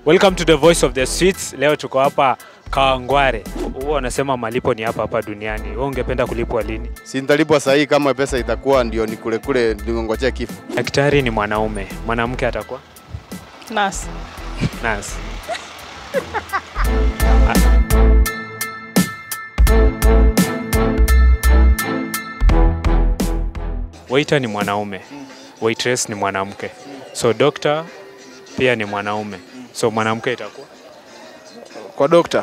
Welcome to the Voice of the Streets. Leo tuko hapa Kawangware. Huwa wanasema malipo ni hapa hapa duniani. Wewe ungependa kulipwa lini? Si nitalipwa sahihi kama pesa itakuwa ndio ni kule kule ningongojea kifo. Daktari ni mwanaume, mwanamke atakuwa Nurse. nurse. Waiter ni mwanaume, waitress ni mwanamke, so doctor pia ni mwanaume, so mwanamke itakuwa kwa dokta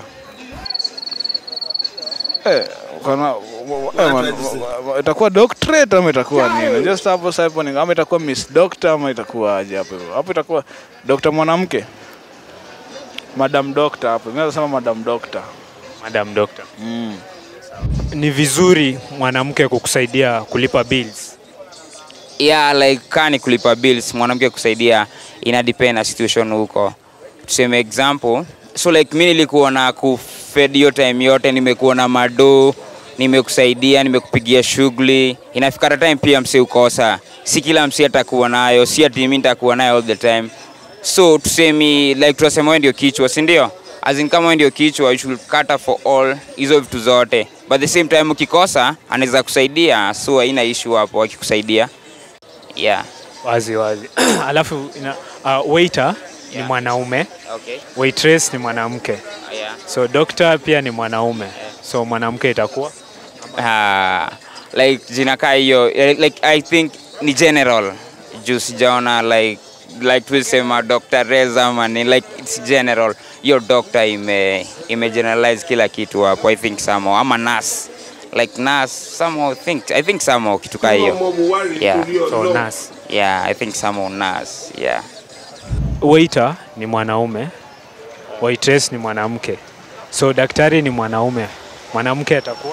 eh, kana, eh, man- itakuwa doctorate ama itakuwa nini? Just hapo sasa hapo ni ama itakuwa miss doctor ama itakuwa aje hapo hivyo? Hapo itakuwa dokta mwanamke, madam doctor hapo. Mimi nasema madam doctor. madam doctor. Mm. Ni vizuri mwanamke kukusaidia kulipa bills. yeah, like kaa ni kulipa bills mwanamke kusaidia ina depend na situation huko tuseme example so like mi nilikuwa na kufed hiyo time yote nimekuwa na mado nimekusaidia nimekupigia shughuli inafika hata time pia msi ukosa si kila msi atakuwa nayo si ati mi nitakuwa nayo all the time so tusemi like tunasema wewe ndio kichwa si ndio as in kama wewe ndio kichwa you should cater for all hizo vitu zote but the same time ukikosa anaweza kusaidia so haina issue hapo akikusaidia yeah Wazi wazi. Alafu ina, uh, waiter ni Yeah. mwanaume, okay waitress ni mwanamke, yeah so doctor pia ni mwanaume, so mwanamke itakuwa uh, like jina kaa hiyo eh, like i think ni general juu sijaona like like tulisema dr reza mani like its general hiyo doctor ime ime generalize kila kitu hapo i think somehow ama nas like nas somehow think i think somehow kitu kaa hiyo yeah so nurse. yeah i think somehow nas yeah Waiter ni mwanaume, waitress ni mwanamke, so daktari ni mwanaume, mwanamke atakuwa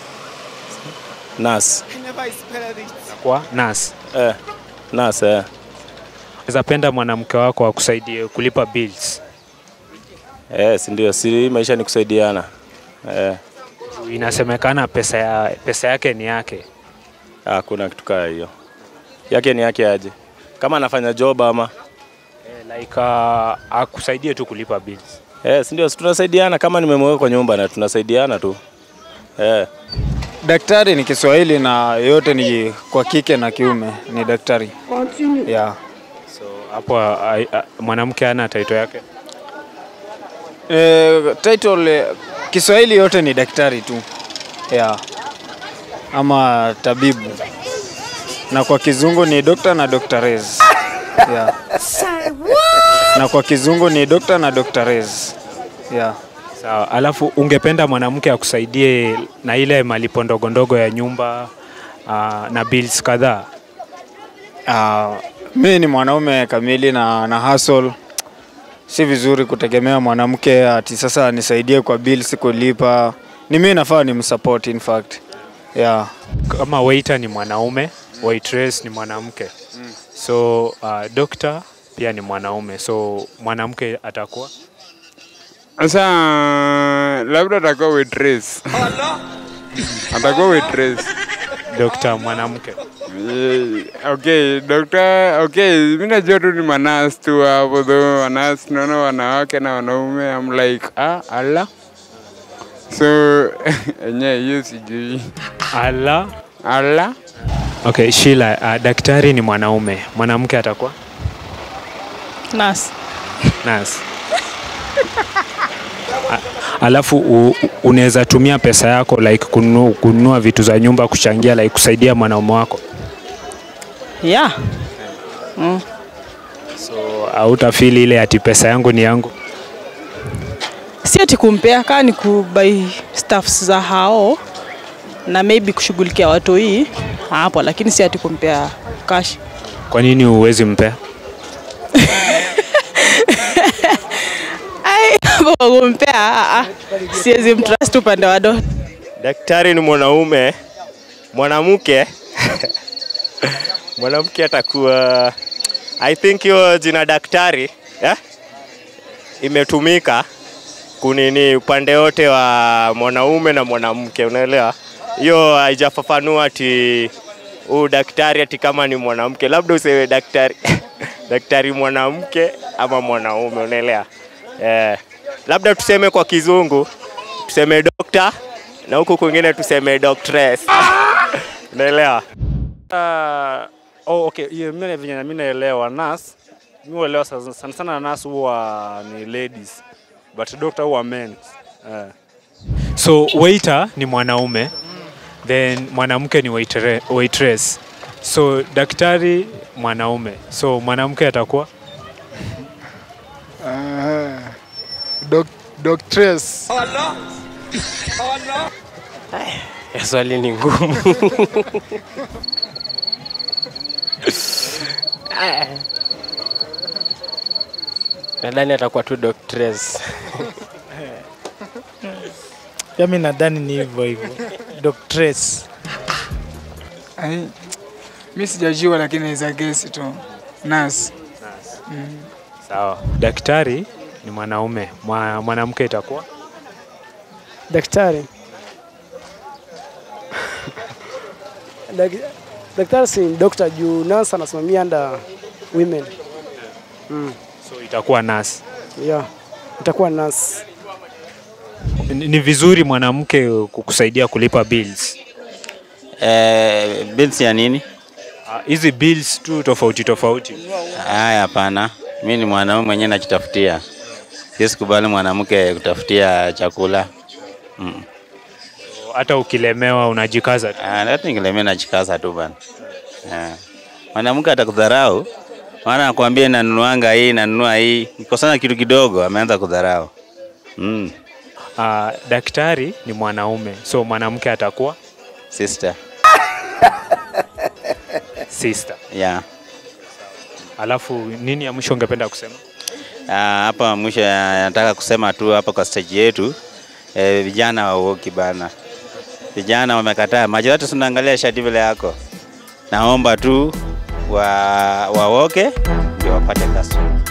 Nas. atakuwa nurse. Eh. Nas eh. Unaweza penda mwanamke wako akusaidie kulipa bills. Eh, si ndio? Si maisha ni kusaidiana. Eh. Inasemekana pesa, ya, pesa yake ni yake. Hakuna kitu kaa hiyo. Yake ni yake aje. Kama anafanya job ama Eh, like uh, akusaidie tu kulipa bills. eh, si ndio? Si tunasaidiana kama nimemweka kwa nyumba na tunasaidiana tu. Eh. Daktari ni Kiswahili na yote ni kwa kike na kiume ni daktari. Yeah. So hapo uh, uh, mwanamke ana title yake. E, title eh, Kiswahili yote ni daktari tu. Yeah. Ama tabibu. Na kwa kizungu ni doctor na doctoress. Yeah. Na kwa kizungu ni doctor na doctoress. Yeah. Sawa, alafu ungependa mwanamke akusaidie na ile malipo ndogo ndogo ya nyumba uh, na bills kadhaa. Uh, mi ni mwanaume kamili na, na hustle. Si vizuri kutegemea mwanamke ati sasa anisaidie kwa bills kulipa. Ni mimi nafaa ni msupport in fact. Yeah. Kama waiter ni mwanaume, waitress ni mwanamke. So uh, doctor pia ni mwanaume, so mwanamke atakuwa Sasa labda atakuwa waitress. atakuwa waitress. doctor mwanamke. Eh, Okay, doctor, okay, mimi najua tu ni manas tu hapo though, manas naona wanawake na wanaume, I'm like, ah, ala. So, enye hiyo sijui. Ala. Ala. Okay, Sheila, uh, daktari ni mwanaume, mwanamke atakuwa Nurse. nurse. A- Alafu u- unaweza tumia pesa yako like kununua, kununua vitu za nyumba kuchangia like kusaidia mwanaume wako. Yeah. So hautafeel ile ati pesa yangu ni yangu. Si ati kumpea kaa ni kubai staffs za hao na maybe kushughulikia watu hii hapo, lakini si ati kumpea cash. Kwa nini huwezi mpea? Ai, hapo kwa kumpea ah, ah, siwezi mtrust upande wa do. Daktari ni mwanaume. Mwanamke mwanamke atakuwa I think hiyo jina daktari yeah? imetumika kunini upande wote wa mwanaume na mwanamke, unaelewa? Hiyo haijafafanua ati huu daktari ati kama ni mwanamke, labda usewe daktari daktari mwanamke ama mwanaume, unaelewa? Eh, labda tuseme kwa kizungu tuseme doctor na huku kwingine tuseme doctress. Unaelewa? Uh, oh, okay. Hiyo mimi venye mimi naelewa nas mimi huelewa sana sana, sana nas huwa ni ladies but doctor huwa men. Uh. So waiter ni mwanaume then mwanamke ni waitre, waitress. So daktari mwanaume. So mwanamke atakuwa Ah, doc, doctress. Ya swali ni ngumu. Nadhani atakuwa tu doctress. Pia mi nadhani ni hivyo hivyo. Doctress. Ai, mi sijajua lakini naweza gesi tu. Nurse. Mm. sawa. Daktari ni mwanaume, Mwa- mwanamke itakuwa Daktari. Dak- Daktari si doctor juu nurse anasimamia under women. Mm. so itakuwa nurse. Yeah. Itakuwa nurse. Ni ni vizuri mwanamke kukusaidia kulipa bills. Eh, bills ya nini? Ah, Hizi bills tu tofauti tofauti. Haya, hapana. Mi ni mwanaume mwenyewe najitafutia, siwezi kubali mwanamke kutafutia chakula mm. Hata ukilemewa unajikaza tu. Ah, hata ningelemea najikaza tu bana. Ah. Mwanamke atakudharau, maana nakwambia nanunuanga hii nanunua hii, ikosana kitu kidogo ameanza kudharau mm. Uh, daktari ni mwanaume, so mwanamke atakuwa Sister. sister. Yeah. Alafu nini ya mwisho ungependa kusema? Ah, hapa mwisho ya- nataka kusema tu hapa kwa stage yetu eh, vijana wauoki bana, vijana wamekataa. Macho yote tunaangalia shati vile yako, naomba tu wa waoke ndio wapate customer.